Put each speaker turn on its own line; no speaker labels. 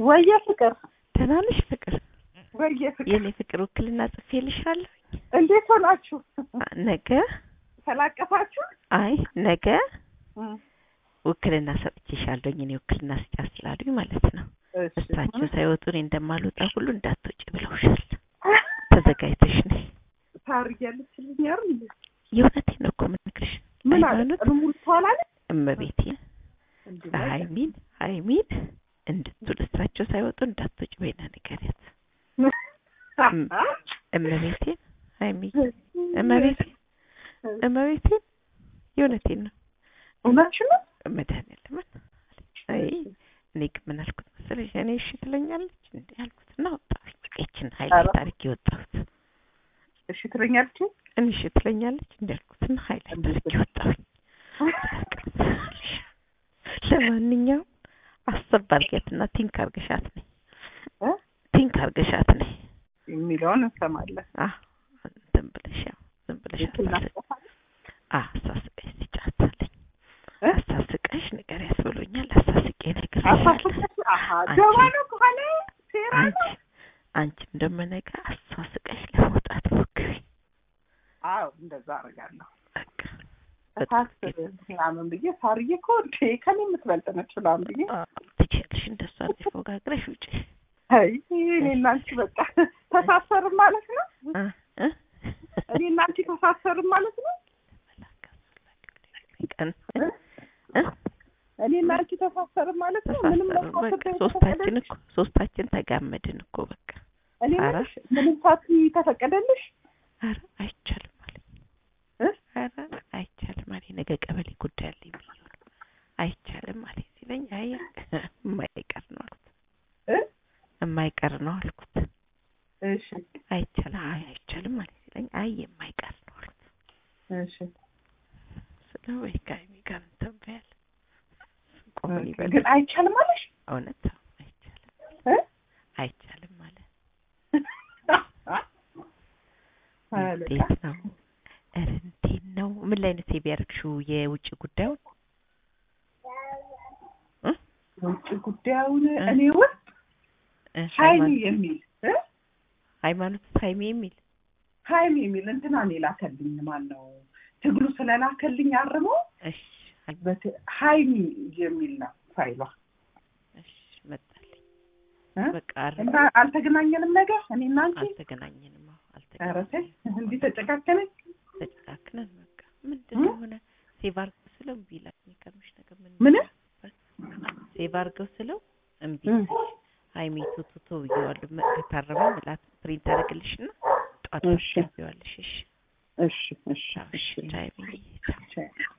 ወየ ፍቅር
ደህና ነሽ ፍቅር?
ወየ ፍቅር
የኔ ፍቅር ውክልና ጽፌልሻለሁ።
እንዴት ሆናችሁ?
ነገ
ተላቀፋችሁ?
አይ ነገ
እም፣
ውክልና ሰጥቼሻለሁኝ። እኔ ውክልና ስጫት ስላሉኝ ማለት ነው።
እሺ።
እሳቸው ሳይወጡ እኔ እንደማልወጣ ሁሉ እንዳትወጪ ብለውሻል። ተዘጋጅተሽ ነይ።
ታርጊያለሽ ልኝ አይደል?
የእውነቴን ነው እኮ የምነግርሽ።
ምን አለ
ሃይማኖት
ቀኑ ሙሉ ትዋላለች?
እመቤቴ
እንዴ
ሀይሚን ሀይሚን እንድትውል እሳቸው ሳይወጡ እንዳትወጪ በይና ንገሪያት። እመቤቴን ሀይሚ እመቤቴን እመቤቴን የእውነቴን ነው
እውነትሽን ነው?
መድኃኒዓለምን አይ እኔ ግን ምን አልኩት መሰለሽ እኔ እሺ ትለኛለች እንዴ አልኩት እና ወጣሁኝ በቃ ይችን ሀይል
ኧረ።
ታሪክ የወጣሁት
እሺ ትለኛለች?
እኔ እሺ ትለኛለች እንዴ አልኩት እና ሀይል ታሪክ የወጣሁኝ ለማንኛውም አሰብ አድርጊያትና ቲንክ አርገሻት ነኝ
እ?
ቲንክ አርገሻት ነኝ
የሚለውን እንሰማለን።
አ ዝም ብለሽ ያው ዝም ብለሽ አሳስ- አ አሳስቀሽ ስጫታለኝ
እ?
አሳስቀሽ ንገሪያት ብሎኛል አሳስቄ እነግርሻለሁ
አሳፍቀሽ አሀ
አንቺ-
ደባ ነው ከኋላ ሴራ
አንቺ
ነው።
አንቺም ደግሞ ነገ አሳስቀሽ ለመውጣት ሞክሪ
አዎ እንደዛ አደርጋለሁ።
በቃ
እሳት ምናምን ብዬ ሳርዬ እኮ እንዴ ከኔ የምትበልጥ ነች ምናምን ብዬ
አ፣ ትችያለሽ እንደሷ ፎጋግረሽ ውጪ
አይ እኔ እና አንቺ በቃ ተሳሰርም ማለት ነው።
እ እ
እኔ እና አንቺ ተሳሰርም ማለት ነው።
ቀን
እ?
እ
እኔ እና አንቺ ተሳሰርም ማለት ነው። ምንም
ተሳሰሩ በቃ
መሳሰብ
ሶስታችን እኮ ሶስታችን ተጋመድን እኮ በቃ
እኔ
ኧረ።
ምንሽ ምንም ሳት ተፈቀደልሽ?
ኧረ አይቻልም አለኝ
እ?
ኧረ አይቻልም አለኝ ነገ ቀበሌ ጉዳይ አለኝ ብዬው ነው አይቻልም አለኝ ሲለኝ አይ የማይቀር ነው አልኩት
እ?
የማይቀር ነው አልኩት
እሺ
አይቻልም አይ አይቻልም አለኝ ሲለኝ አይ የማይቀር ነው አልኩት
እሺ
ስለ ወይ ከሀይሚ ጋር እንትን በያል ቆመን ይበል
ግን አይቻልም አለሽ?
እውነት አዎ፣ አይቻልም
እ?
አይቻልም አለ
አለቃ።
እንዴት ነው ኧረ እንዴት ነው ምን ላይ ነው ሴቭ ያደረግሽው የውጭ ጉዳዩን እ?
ውጭ ጉዳዩን
እ?
እኔ ውስጥ
እ፣
ሀይሚ
ሃይማኖት-
የሚል እ?
ሃይማኖት ሀይሚ የሚል
ሀይሚ የሚል እንትና እኔ ላከልኝ ማን ነው ትግሉ ስለላከልኝ አርሞ
እሺ አይ-
በት- ሀይሚ የሚል ነው ፋይሏ
እሺ መጣልኝ
እ?
በቃ አረ
እና አልተገናኘንም ነገር እኔ እና አንቺ
አልተገናኘንም አዎ
ኧረ ተይ
አልተገናኘንም
እንዲህ ተጨካከነኝ
ተጨካክነን በቃ ምንድን ነው የሆነ ሴቭ አድርገው ስለው እምቢ ይላል የሚገርምሽ ነገር ምን
ምን
ሴቭ አድርገው ስለው እምቢ
እ?
ይላል ሀይሚ ቱቱቱ ብዬዋለሁ መ- ከታረመ ምላት ፕሪንት አደረግልሽና ጠዋት
እሺ።
ታስገቢዋለሽ እሺ
እሺ እሺ
እሺ
እሺ
ቻይ ብዬ ቻው
ቻው